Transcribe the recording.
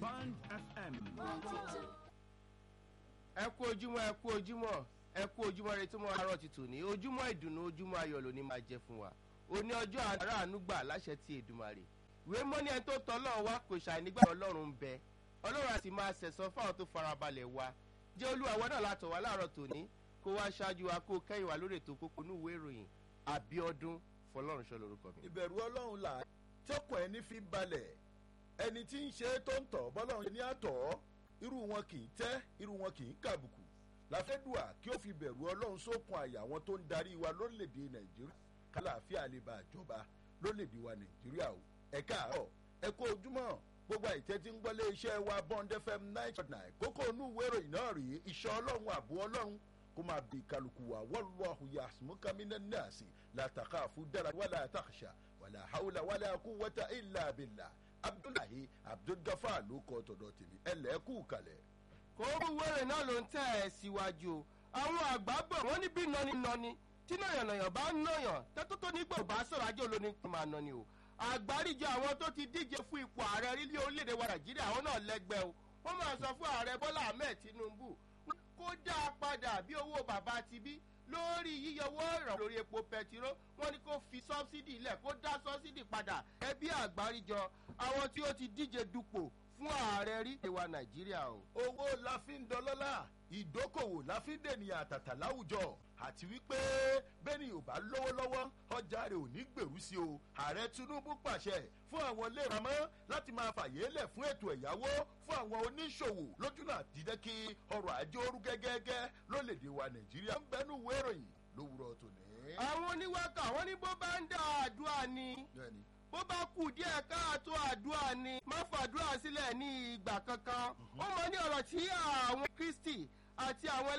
Band FM. ẹ kú ojúmọ́ ẹ kú ojúmọ́ ẹ kú ojúmọ́ retí mọ́ àárọ̀ ti tòní ojúmọ́ ìdùnnú ojúmọ́ ayọ̀ ló ní máa jẹ fún wa òní ọjọ́ aráàánú gbà láṣẹ ti èdùmàrè ìwé mọ́ni ẹni tó tọ́ ọlọ́run wá kò ṣàì nígbà ọlọ́run ń bẹ ọlọ́run àti máa sẹ̀sán fáwọn tó farabalẹ̀ wa jẹ́ olúwa wọn náà látọ̀ wá láàárọ̀ tòní kó wá ṣáájú wa kó kẹ́yìn wa lórí ètò kókó ní ìwé ìròyìn àbíọ́dún fọlọ́runṣọ́ lórúkọ mi. ìbẹ̀rù ọlọ́run là tọkàn ẹni fi balẹ̀ ẹni tí ń ṣe tó ń tọ̀ bọ́lọ́run ṣe ní àtọ̀ irú wọn kì í tẹ́ irú wọn kì í kàbùkù láfẹ́dùà kí ó fi bẹ̀rù ọlọ́run sókun àyà àwọn tó ń darí wa lórílẹ̀‐èdè nàìjíríà kálàáfíà lè bá àjọba lórílẹ̀‐èdè wa nàìjíríà o ẹ káàárọ̀ ẹ kó ojúmọ́ gbogbo àìtẹ́ tí ń gbọ́lé iṣẹ́ wa bond fm nine point nine kókó inú ìwé ìròyìn náà rèé iṣẹ́ ọlọ́run àbú ọlọ́run kó máa bí kálukú wa wọ́lọ́hu yasmukamina nasi látàkàfù dára wàlà àtàkṣà wàlà hàwùlà wàlà kúwọ́tà ìlà àbìlà abdullahi abdulgafar ló kọ́ tọ̀dọ̀ tèmi ẹlẹ́kù kalẹ̀. kókó wẹ́rẹ̀ náà ló ń tẹ̀ ẹ́ síwájú o àwọn àgbà bọ̀ wọ́n ní bí nọ́ni nọ́ni tí nàyànnàyàn bá ń nàyàn tẹ́tọ́ tó nígbà bá sọ̀rọ̀ ajé olóní kí máa nọ́ni o àgbáríjọ àwọn tó ti díje fún ipò ààrẹ rílé orílẹ̀-èdè wa nàìjíríà àwọn náà lẹ́gbẹ́ o wọ́n máa sọ fún ààrẹ bọ́lá ahmed tinubu kó dá a padà bí owó bàbá ti bí lórí yíyọwọ́ ìrànwọ́ lórí epo pẹtiró wọ́n ní kó fi sọ́bsidì ilẹ̀ kó dá sọ́bsidì padà ẹbí àgbáríjọ àwọn tí ó ti díje dupò fún ààrẹ rí ìwà nàìjíríà o. owó la fi ń dọlọ́lá ìdókòwò la fi ń dènìyàn àtàtà láwùjọ àti wípé bẹ́ẹ̀ni ò bá lówó lọ́wọ́ ọjà rẹ̀ ò ní gbèrú sí o ààrẹ tinubu pàṣẹ fún àwọn iléeramọ́ láti máa fàyè lẹ̀ fún ètò ẹ̀yáwó fún àwọn oníṣòwò lójúnà dídẹ́ kí ọrọ̀ ajé orú gẹ́gẹ́gẹ́ lólèdè wa nàìjíríà ń bẹnu ìwé ìròyìn lówùrọ̀ tòní. àwọn oníwákà wọn ní bó bá ń dá àdúrà ni bẹ́ẹ̀ni bó bá kù díẹ̀ káàtó àdúrà ni má fàdúrà sílẹ̀ ní ìgbà kankan ó mọ ní ọ̀rọ̀ tí àwọn kristi àti àwọn